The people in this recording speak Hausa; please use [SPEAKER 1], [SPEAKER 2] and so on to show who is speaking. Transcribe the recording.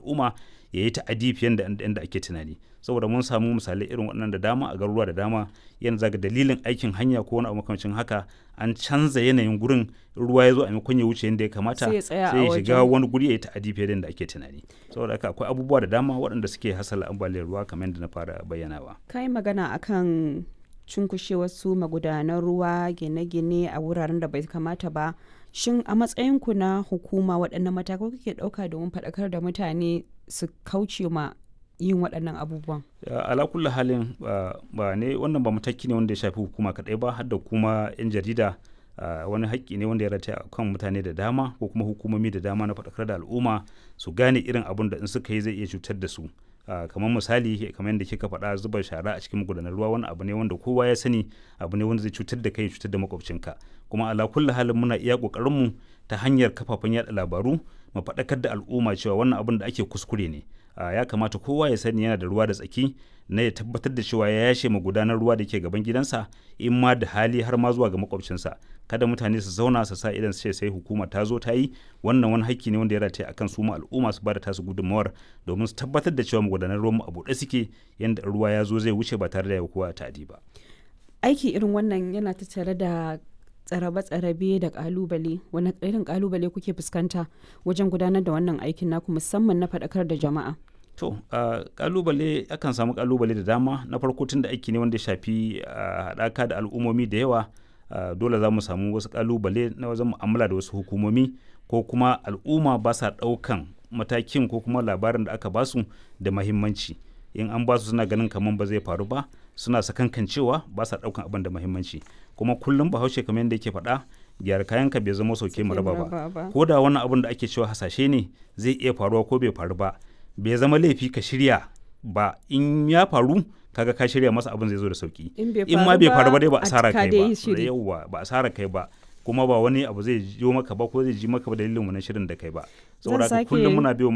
[SPEAKER 1] al'umma ya yi ta'adi fiye da yadda ake tunani saboda mun samu misalai irin waɗannan da dama a garuruwa da dama yanzu zaga dalilin aikin hanya ko wani abu makamancin haka an canza yanayin gurin ruwa ya zo a maimakon ya wuce yadda ya kamata
[SPEAKER 2] Sai ya tsaya a
[SPEAKER 1] sai ya shiga
[SPEAKER 2] wajen.
[SPEAKER 1] wani guri ya yi ta'adi fiye da yadda ake tunani saboda haka akwai abubuwa da dama waɗanda suke hasala ambaliyar ruwa kamar yadda na fara bayyanawa
[SPEAKER 2] ka yi magana akan cunkushewar su magudanan ruwa gine-gine a wuraren da bai kamata ba shin a matsayinku na hukuma waɗannan matakai kuke ɗauka domin faɗakar da mutane su kauce ma yin waɗannan abubuwan
[SPEAKER 1] Ya, ala kulli halin ba ba ne wannan ba mataki ne wanda ya shafi hukuma kaɗai ba har da kuma 'yan jarida ah, wani haƙƙi ne wanda ya rataya a kan mutane da dama ko kuma hukumomi da dama na faɗakar da al'umma su gane irin abun da in suka yi zai iya cutar da su Ah, kamar misali kamar yadda kika faɗa zuba shara a cikin magudanar ruwa wani abu ne wanda kowa ya sani abu ne wanda zai cutar da kai ya cutar da makwabcinka kuma ala kulli halin muna iya ƙoƙarinmu ta hanyar kafafen yaɗa labaru mu faɗakar da al'umma cewa wannan abin da ake kuskure ne Ah, ya kamata kowa ya sani yana da ruwa da tsaki na ya tabbatar da cewa ya yashe magudanar ruwa da ke gaban gidansa in ma da hali har ma zuwa ga makwabcinsa kada mutane su zauna su sa idan su ce sai hukuma ta zo ta yi wannan wani hakki ne wanda ya rataya akan su ma al'umma su bada tasu gudunmawar domin su tabbatar da cewa magudanar ruwan mu a buɗe suke yanda ruwa ya zo zai wuce ba tare da ya kowa ta'adi ba
[SPEAKER 2] aiki irin wannan yana tattare da tsarabe-tsarabe da kalubale wani irin kalubale kuke fuskanta wajen gudanar da wannan aikin naku musamman na faɗakar da jama'a
[SPEAKER 1] To, uh, kalubale akan samu kalubale da dama na farko tun da aiki ne wanda ya shafi uh, haɗaka da al'ummomi da yawa uh, dole za mu samu wasu kalubale na wajen mu'amala da wasu hukumomi ko kuma al'umma ba sa ɗaukan matakin ko kuma labarin da aka basu da mahimmanci in an basu suna ganin kamar ba zai faru ba suna sakankancewa ba sa ɗaukan abin da mahimmanci kuma kullum bahaushe kamar yadda yake faɗa gyara kayanka bai zama sauke mu raba ba ko da wani abin da ake cewa hasashe ne zai iya faruwa ko bai faru ba bai zama laifi ka shirya ba in ya faru kaga ka shirya masa abin zai zo da sauki
[SPEAKER 2] In bai
[SPEAKER 1] in ma bai faru ba dai ba
[SPEAKER 2] a
[SPEAKER 1] asara
[SPEAKER 2] cika
[SPEAKER 1] kai
[SPEAKER 2] dai
[SPEAKER 1] ba
[SPEAKER 2] shiri.
[SPEAKER 1] yauwa ba asara kai ba kuma ba wani abu zai jiyo maka ba ko zai ji maka ba dalilin wannan shirin da kai ba saboda haka
[SPEAKER 2] sake-
[SPEAKER 1] kullum muna biyo